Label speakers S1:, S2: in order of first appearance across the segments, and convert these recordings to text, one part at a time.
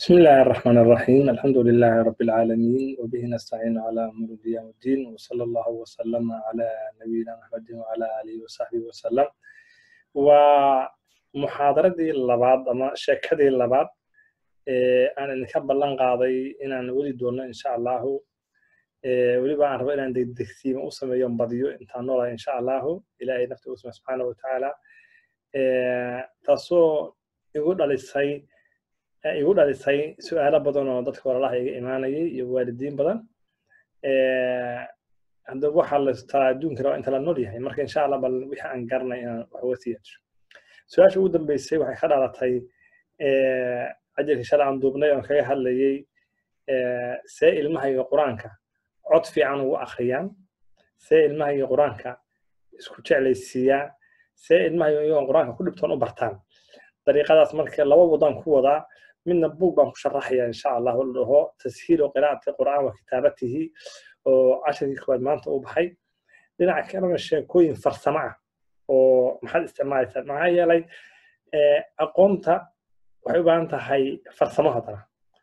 S1: بسم الله الرحمن الرحيم الحمد لله رب العالمين وبه نستعين على أمور الدين والدين وصلى الله وسلم على نبينا محمد وعلى آله وصحبه وسلم ومحاضرتي اللبعض أما شكدي اللبعض أنا إنك بلان قاضي إن أنا ولي دونا إن شاء الله weliba aan rabo inaan degdegsiima u sameeyo badiyo intaan noolaa insha allahu ilaahay nafta usma subxaana watacaala taasoo igu dhalisay igu dhalisay su-aalo badan oo dadka walalaha iga imaanayay iyo waalidiin badan hadda waxaa lastaa adduunka raba inta la nool yahay marka insha allah bal wixii aan garanay inaan wax uga siyaasho su-aasha ugu dambeysay waxay ka dhalatay ajarkii shalay aan duubnay oon kaga hadlayay see ilmahayga qur-aanka cod fiican ugu akhriyaan see ilmahayga qur-aanka isku jeclaysiiyaan see ilmahayga iyagoon qur-aanka ku dhibtoon u bartaan dariiqadaas marka laba wadaan ku wadaa midna buug baan ku sharaxaya insha allah la dhaho tashiilu qiraa'ati qur'aan wa kitaabatihi oo casharkii koowaad maanta u baxay dhinaca kalena sheekooyin farsamo ah oo maxaad isticmaalaysaa maxaa yeelay aqoonta waxay u baahan tahay farsamo haddana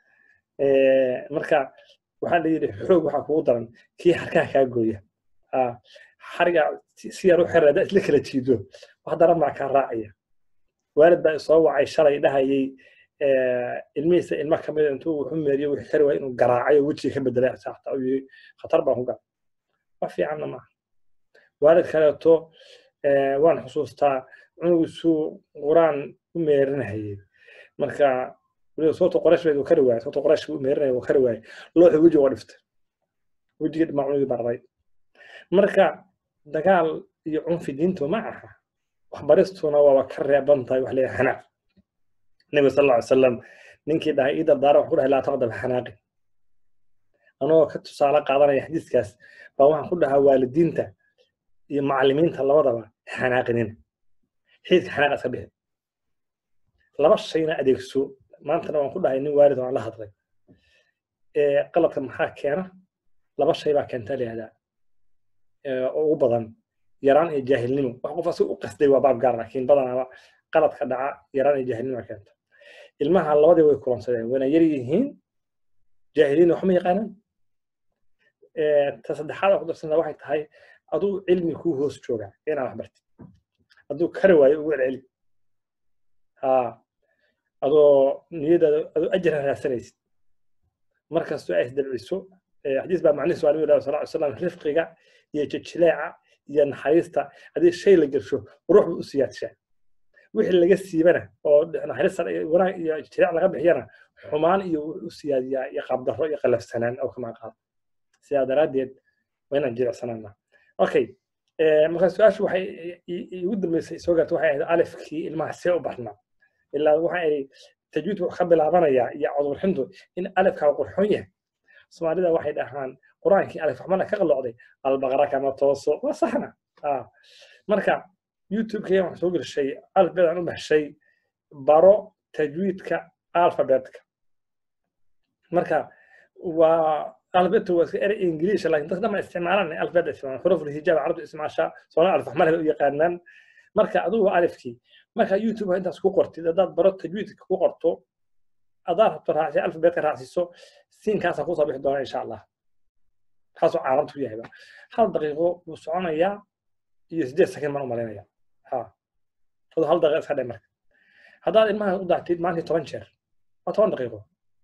S1: marka waxaa la yidhi xoog waxaa kugu daran kii harkaha kaa gooya xariga si yar u xirada isla kala jiido wax daran baa kaa raacaya waalid baa isoo wacay shalay dhahayay ilmihiisa ilmo ka mida intuu wuxu meeriyo wixii kari waaya inuu garaacayo wejiga ka bedelay saxta uu yidhi khatar baan ku gal wax fiicanna maaha waalid kaleeto waan xusuustaa cunugiisuu quraan u meerinahayay marka weliba soorta qorash buu kari waayay soorta qorash buu meerinaya uu kari waayay looxi wejiga waa dhiftay wejiga dhimaa cunugii barray marka dagaal iyo cunfi diintu ma aha waxbaristuna waaba ka reeban tahay wax leeyahay xanaaq nebiga sal alla ly salam ninkii dhahay ii dardaara wax ku dhahay laa taqdab xanaaqi anagoo ka tusaale qaadanaya xadiiskaas baa waxaan ku dhahaa waalidiinta iyo macallimiinta labadaba xanaaqinina xiidka xanaaqa iska bixi laba shayna adeegso maantana waan ku dhahay nin waalid oo aan la hadlay qaladka maxaa keena laba shay baa keenta layihahdaa oo ugu badan yaraan iyo jaahilnimo wax qof asi u qasday waa baab gaar laakiin badanaaba qaladka dhaca yaraan iyo jaahilnimo keenta ilmaha labadii way kulansadeen wayna yar yihiin jaahiliin waxma yaqaanaan ta saddexaad oo ku darsana waxay tahay aduu cilmi kuu hoos jooga inaa wax bartid hadduu kari waayo ugu celceli ha adoo niyadaada adoo ajra raadsanaysid markastoo ay isdabciso xadiis baa macnihiisu waa nabiga sal ly slam rifqiga iyo jijileeca iyo naxariista haddii shay la gelsho ruux buu u siyaadshaa wixii laga siibana oo naxariista wanaag iyo jijileec laga bixiyana xumaan iyo wuxuu u siyaadiyaa iyo qaabdarro iyo qalafsanaan oo kama qaado sidaa daraaddeed waa inaan jilicsanaana okay marka su-aashu waxay igu dambeysay soo gaarta waxay ahayd alifkii ilmaha see u barnaa ilaa waxa ay tajwiid wuxuu ka bilaabanayaa iyo codurxintu in alifkaa qurxoon yahay soomaalida waxay dhahaan qur-aankii alif raxmana ka qalocday albaqara kama tooso waa saxna marka youtube-kaya waxaan soo gelishay alfabedaan u baxshay baro tajwiidka alfabetka marka waa alfabetu waa iska erey ingiliisha laakiin dadka dhama isticmaalaan alfabet isticmaalaan xuruf hijaab carabtu isticmaashaa soona alif raxmana u yaqaanaan marka adigu waa alifkii marka youtube intaas ku qortid haddaad baro tajwiidka ku qorto adaad rabto raacsi alfabetka raacsiiso siinkaasaa kusoo bixi doona insha allah kaasoo caalamtu ku yahayba hal daqiiqo buu soconayaa iyo sideed sakin baan u malaynaya ha ado hal daqiiqa iska dhe marka haddaad ilmaha u dactid maalintii toban jeer waa toban daqiiqo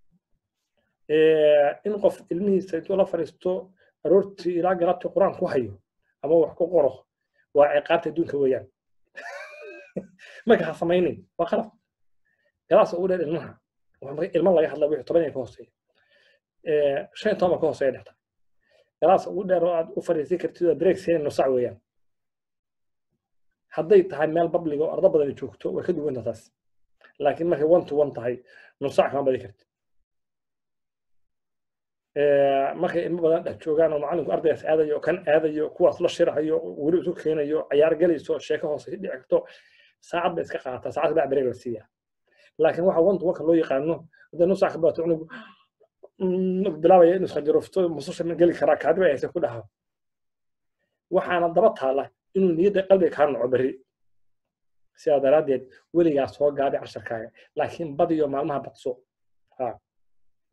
S1: in qof ilmihiisa intuu la fadhiisto aroortii ilaa galabtii qur-aan ku hayo ama wax ku qoro waa ciqaabta adduunka weeyaan marka ha samaynin waa qalab galaas ugu dheer ilmaha ilma laga hadla wixii toban ka hooseeya shan iyo toban baa ka hooseeya dhexta galaas ugu dheer oo aad u fadhiisan kartid oo break siin nusac weeyaan hadday tahay meel babliga oo ardo badan joogto way ka duwanta taas laakiin markay one to one tahay nusac kama badi kartid markay ilmo badan dhex joogaan oo macallinku ardaygaas aadayo kan aadayo kuwaas la shirahayo weli isu keenayo cayaar gelayso sheeko hoose dhici karto saacad bay iska qaadataa saacad baa break la siiyaa laakiin waxa one to one ka loo yaqaano hadday nusac ka badato cunugu bilaabaya inuu isqanjarofto mususha ma geli karaa kaadiba hayse ku dhaha waxaana daba taala inuu niyadda qalbiga kaa naco berri sidaa daraaddeed weligaa soo gaabi casharkaaga laakiin badiyo maalmaha badso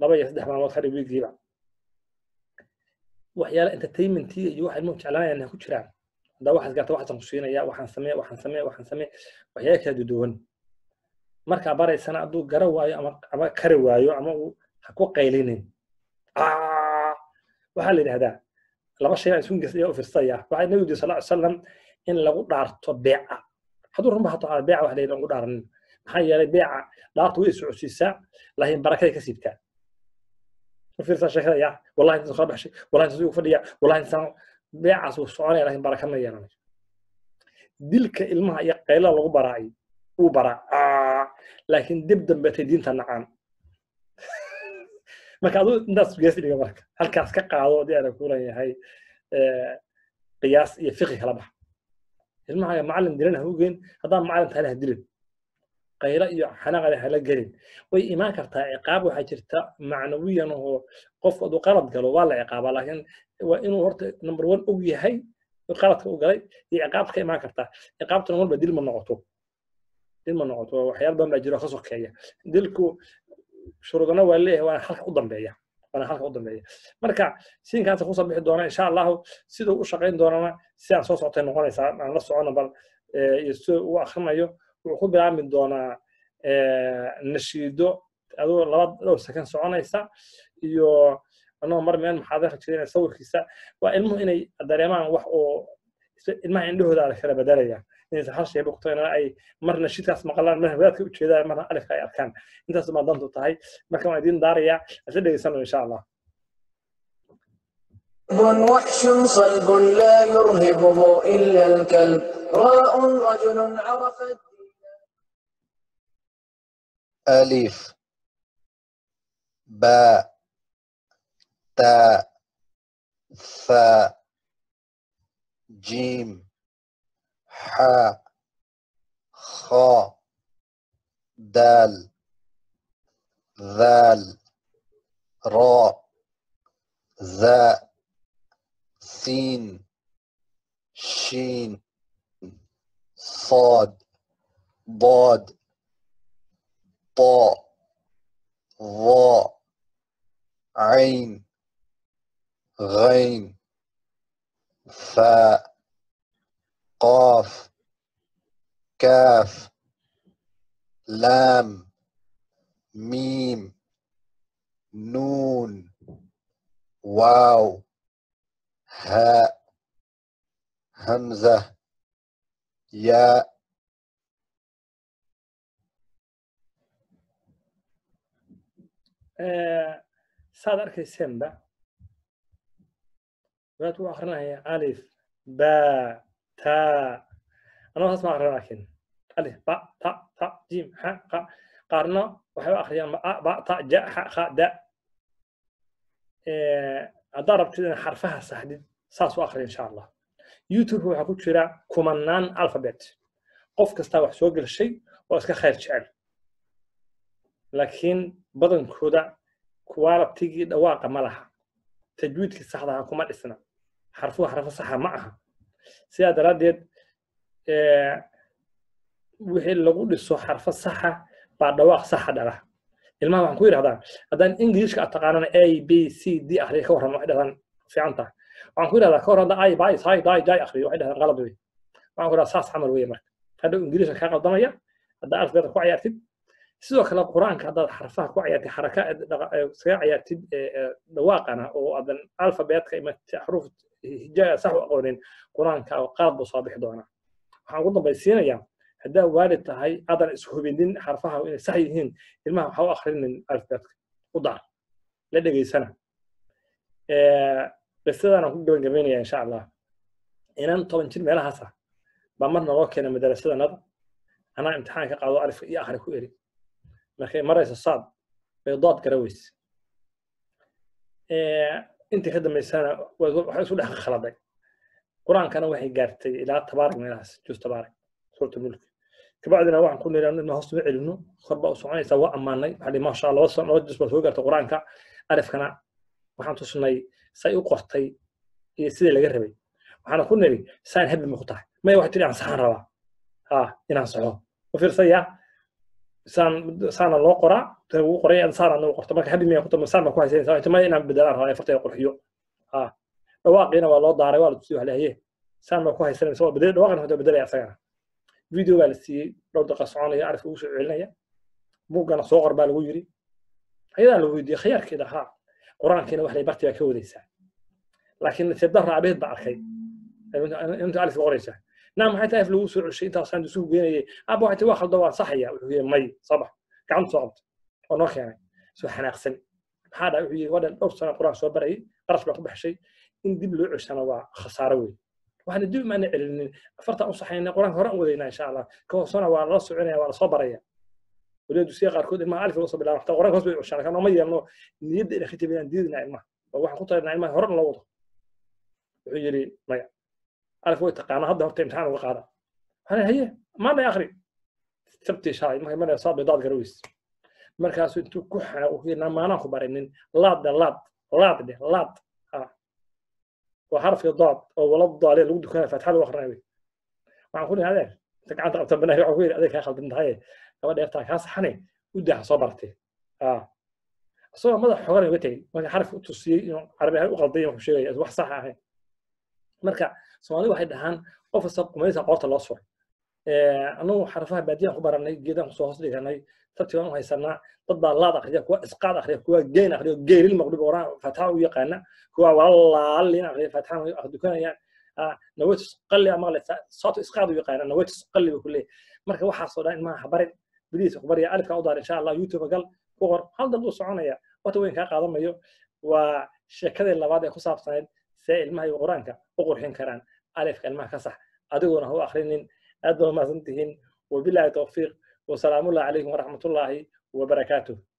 S1: laba iyo saddex maalmood kadhig wiigiiba waxyaala entertainmentiga iyo waxa ilmuhu jeclaanayaan ku jiraan haddaa waxaas gaarta waxaasan ku siinaya waxaan samee waxaan samee waxaan samee waxyaala kala duduwan markaa baraysana hadduu gara waayo ama ama kari waayo ama uu ha ku qaylinin waxaa la yidhahdaa laba shay baan isku ayaa u firsaya waxaa nabigu yiri sal salam in lagu dhaarto beeca hadduu runba hato beeca wax lagu dhaaranin maxaa yeelay beeca dhaartu way socodsiisaa laakiin barakaday ka siibtaa u fiirsaa sheekada yaa wallahi intaas kala baxshay wallahi intaas ugu fadhiya wallahi intaan beecaas wuu soconaya laakiin baraka ma yeelanayo dilka ilmaha iyo qaylada lagu baraay uu baraa laakiin dib dambeetay diinta nacaan marka aduu intaas gees dhiga marka halkaas ka qaado haddii aana ku leeyahay qiyaas iyo fiqi kala bax ilmaha macallin dilan ha u geyn haddaan macallin tahayna ha dilin qaylo iyo xanaaqada hala gelin way imaan kartaa ciqaab waxaa jirta macnawiyan oo qof hadduu qalad galo waa la ciqaabaa laakiin waa inuu horta number one og yahay qaladka u galay iyo ciqaabta ka imaan kartaa ciqaabtuna walba dil ma noqoto dil ma noqoto waxyaala badan baa jiro ka sokeeya dilku shuruudana waa leeyahay waana halka u dambeeya waana halka u dambeeya marka siinkaasa kusoo bixi doona insha allahu siduu u shaqayn doonana sidaan soo socotay noqonaysaa aan la socono bal iyo sida uu akrinayo wuxuu ku bilaabmi doonaa nashiido aduu laba dhowr sakan soconaysa iyo anagoo mar meel maxaadara jireen sawirkiisa waa ilmuhu inay dareemaan wax oo ilmaha indhahooda la kala bedelaya inaysan hal shay bogto inana ay marna shidkaas maqlaan marna wadaadka ujeedaan marna alifka ay arkaan intaas baa dantu tahay marka waan idiin daarayaa asla dhegeysano insha allah
S2: وحش صلب لا يرهبه إلا الكلب راء رجل عرف
S3: ألف باء تاء ثاء جيم حاء خاء دال ذال راء ذاء سين شين صاد ضاد طاء ظاء عين غين فاء قاف كاف لام ميم نون واو هاء همزة ياء
S1: saad arkaysenba waad u akrinaya alif ba ta anoo saas ma akrin laakiin alif ba ta ta jim ha qa qaarna waxay u akriyaan ba ta ja ha kha da haddaad rabtid in xarfaha saxdid saas u akri insha allah youtube waxaa ku jira kumanaan alphabet qof kastaa wax soo gelshay oo iska khayr jecel laakiin badankooda qualitigii dhawaaqa ma laha tajwiidkii saxdaha kuma dhisna xarfuhu xarfo saxa ma aha sidaa daraaddeed wixii lagu dhiso xarfo saxa baa dhawaaq saxa dhala ilmaha waxaan ku yidhahdaa haddaan ingiliishka aad taqaanana a b c d akhriya ka warran waxay dhahdaan fiican tahay waxaan ku yidhahdaa ka warran hadda ay bay sai dai dai akhriyo waxay dhahdaan qalad wey waxaan ku yidhahdaa saas camal weeye marka hadhow ingiliishka kaa qaldamaya haddaa alfbeeda ku cayaartid sidoo kale qur-aanka haddaad xarfaha ku cayaartid xaraka iskaga cayaartid dhawaaqana oo aadan alfabeetka ima xaruf hijaaga sax u aqoonin qur-aanka qalad buu soo bixi doonaa waxaan ugu dambaysiinayaa haddaa waalid tahay aadan ishubinin xarfaha inay sax yihiin ilmaha waxa u akhrinin alfabeetka u daar la dhegeysana qisadaan ku gabagabeynaya insha allah inan toban jir meelahaasa baa marna loo keena madarasadanada anaa imtixaan ka qaado alifka iyo akhri ku eri markay marayso saad bay dood garaweyse intii ka dambaysana waxay isu dhex khaladay qur-aankana waxay gaartay ilaa tabaarak meelahaas jus tabaarak suurta mulki kabacdina waxaan ku niri ina hoos uma celino kor baa u soconaysa waa ammaanay waxaa dhihi maasha allah laba jus baa soo gaartay qur-aanka alifkana waxaan tusnay say u qortay iyo sidii laga rabay waxaana ku niri saan hebel ma ku tahay maya waxay tiri aan saxaan rabaa ha inaan soxo u fiirsaya saan saana loo qoraa ugu qoray saana noo qorto marka hadii miyaa kuta saan baa ku haysanaysaa inta ma inaan bedelaan rabaa farta qurxiyo ha dhawaaqiina waa loo daaray waa la tusiyay waxa leeyahay saan baa ku haysanaysaa waa bedel dhawaaqina hada bedelaya asagana video baa la siiyey dhowr daqiiqa soconaya arif ugu soo celinaya buuggana soo qor baa lagu yiri ayadaa la weydiiyey khiyaarkeeda haa qur-aankiina wax lay barti baa ka wadaysaa laakiin nasiib darra abeed baa arkay inta alif qoraysaa naa maxay tahay lagu soo ceshay intaasaan isugu geenayay aba waxay waa khaldo waa saxaya wuxuu yidhi may sabax gacanta soo qabta oo noo keenay soo xanaaqsan maxaa dhahay wuxuu yidhi wadhan dhowr sano qur-aan soo barayay qarash baa ku baxshay in dib loo ceshana waa khasaaro weyn waxaana dib maana celinin afartan u saxayna qur-aanka hore aan wadaynaa insha allah ka hoosana waa lala soconaya waa lasoo baraya waliba dusiya qaarkood ilmaha alif usoo bilaaba xataa qur-aanka hoos bay ceshaan kan ma yeelno niyadda ina khitabayaan diidina ilmaha oo waxaan ku talinaa ilmaha hore loo wado wuxuu yidhi maya alif way taqaana hadda horta imtixaan uga qaada waxaan haye maana akri sabtii shalay markay maraya saa baydaad garaweys markaasuu intuu ku xana u yidhi maanaan ku barinin laadda laad laad dheh laad waa xarafkii daad oo wala daaliya lagu dukanaya faatixada u akrinaya wey waxaan ku dhihi adeer inta gacanta qabta banahi waxaan ku yidhi adeer kaa khaldan tahay gabadha eertaa kaa saxane u daaha soo bartee isagoo madax xogan uga tegey marka xarafka u tusiyey inuu carabi ahaan u qalday wuxuu sheegaya wax sax ahayn marka soomaalida waxay dhahaan qof kasta qumaysa qoorta loo suray anagu xarafaha baadiyaan ku baranay geedaan kusoo hoos dhiganay sabti baan u haysanaa dad baa laad akriya kuwa isqaad akriya kuwa geyn akriya geyril maqdib oraan faataxa u yaqaana kuwa walaalaalin akriya faataxa dukanayaan naweytus qalli ama saato isqaad u yaqaana naweytus qalli buu ku leeyahay marka waxaasoo dhan ilmaha habarin biliisa ku barya alifka u daar insha allah youtube gal ku qor hal dal uu soconaya wata weyn kaa qaadamayo waa sheekadii labaad ee ku saabsanayd see ilmaha iyo qur-aanka u qurxin karaan alifka ilmaha ka sax adiguna ha u akrinin aad baa umahadsan tihiin wabilaahi tawfiiq wasalaamullahi calaykum waraxmatullaahi wabarakaatuh